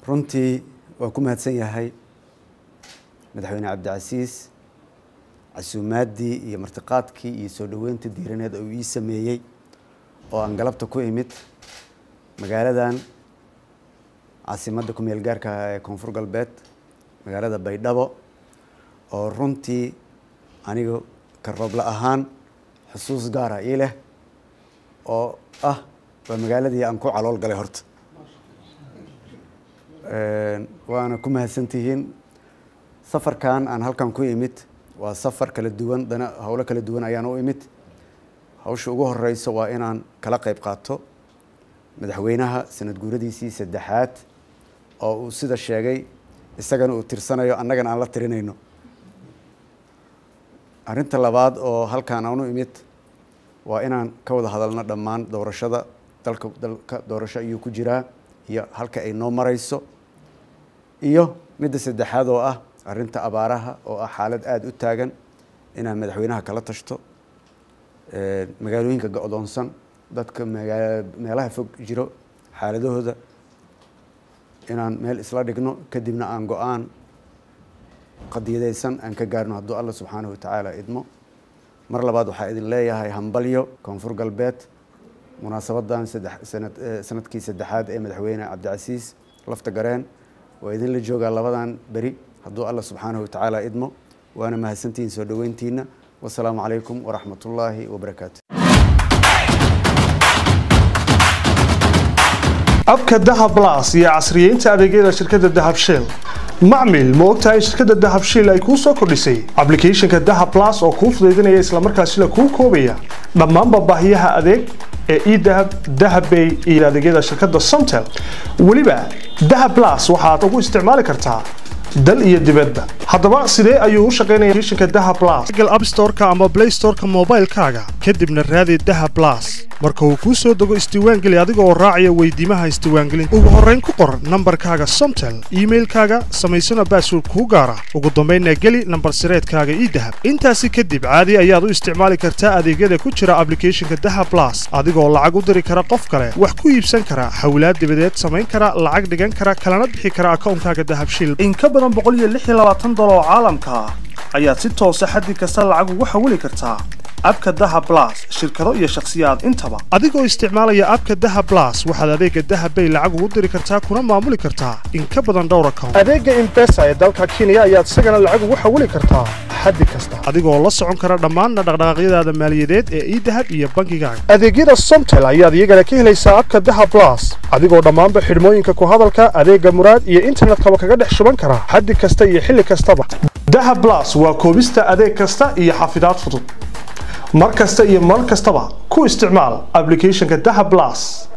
runtii waa ku mahadsan yahay madaxweyne cabdicasiis casuumaaddii iyo martiqaadkii iyo soo dhoweynta diiraneed uu ii sameeyey oo aan galabta ku imid magaaladan caasimadda ku meel gaarka ah ee koonfur galbeed magaalada baydhabo oo runtii aniga ka roobla ahaan xusuus gaara ii leh oo ah waa magaaladii aan ku calool galay horta waana ku mahadsantihiin safarkan aan halkan ku imid waa safar kala duwan dana howlo kala duwan ayaan u imid hawsha ugu horeyso waa inaan kala qeyb qaato madaxweynaha sanad guuradiisii saddexaad oo uu sida sheegay isagana uu tirsanayo annagana aan la tirinayno arrinta labaad oo halkaan aan u imid waa inaan ka wada hadalno dhammaan doorashada dalka dalka doorasho ayuu ku jiraa iyo halka ay noo mareyso iyo midda saddexaad oo ah arrinta abaaraha oo ah xaalad aada u taagan inaan madaxweynaha kala tashto magaalooyinka go-doonsan dadka magaa meelaha fog jiro xaaladahooda inaan meel isla dhigno kadibna aan go-aan qadiyadeysan aan ka gaarno hadduu alla subxaanahu watacaala idmo mar labaad waxaa idin leeyahay hambalyo koonfur galbeed munaasabadan saddex sanad sanadkii saddexaad ee madaxweyne cabdicasiis lafta gareen waa idinla joogaa labadan beri hadduu alla subxaanahu watacaala idmo waana mahadsantihiin soo dhoweyntiina wasalaamu calaykum waraxmat ullaahi wabarakaatu abka dahab las iyo casriyeynta adeegyada shirkadda dahab shell macmil ma ogtahay shirkadda dahab shell ay kuu soo kordhisay ablicathonka dahab las oo kuu fudaydinaya islamarkaasina kuu koobaya dhammaanba baahiyaha adeeg ee edahab dahabbay iyo adeegyada shirkadda somtel weliba dahab las waxaad ugu isticmaali kartaa dal iyo dibadba haddaba sidee ayuu u shaqaynaya shinka daha blas google app store-ka ama play store-ka moobaylkaaga kadibna raadi daha blas marka uu kuu soo dego isdiiwaangeli adiga oo raacaya weydiimaha isdiiwaangelinta ugu horrayn ku qor nambarkaaga somtel iimailkaaga samaysana baasword kuu gaara ugu dambaynna geli nambar sireedkaaga ii dahab intaasi kadib caadi ayaad u isticmaali kartaa adeegyada ku jira ablicathonka daha blas adigoo lacag u diri kara qof kale wax ku iibsan kara hawlaad dibadeed samayn kara lacag dhigan kara kalana bixi kara akawnkaaga dahabshil oo caalamka ah ayaad si toosa xaddi kasta lacag ugu xawili kartaa abka daha blas shirkado iyo shakhsiyaad intaba adigoo isticmaalaya abka daha blas waxaad adeega dahabbay lacag ugu diri kartaa kuna maamuli kartaa in ka badan dhowr account adeega imbesa ee dalka kenya ayaad isagana lacag ugu xawili kartaa xaddi kasta adigoo la socon kara dhammaanna dhaqdhaqaaqyadaada maaliyadeed ee idahab iyo bankigaaga adeegyada somtel ayaad iyagana ka helaysaa abka daha blas adigoo dhammaanba xidhmooyinka ku hadalka adeega muraad iyo internetkaba kaga dhex shuban kara xaddi kasta iyo xilli kastaba daha blas waa koobista adeeg kasta iyo xafidaad fudud mar kasta iyo mar kastaba ku isticmaal ablicathonka daha blas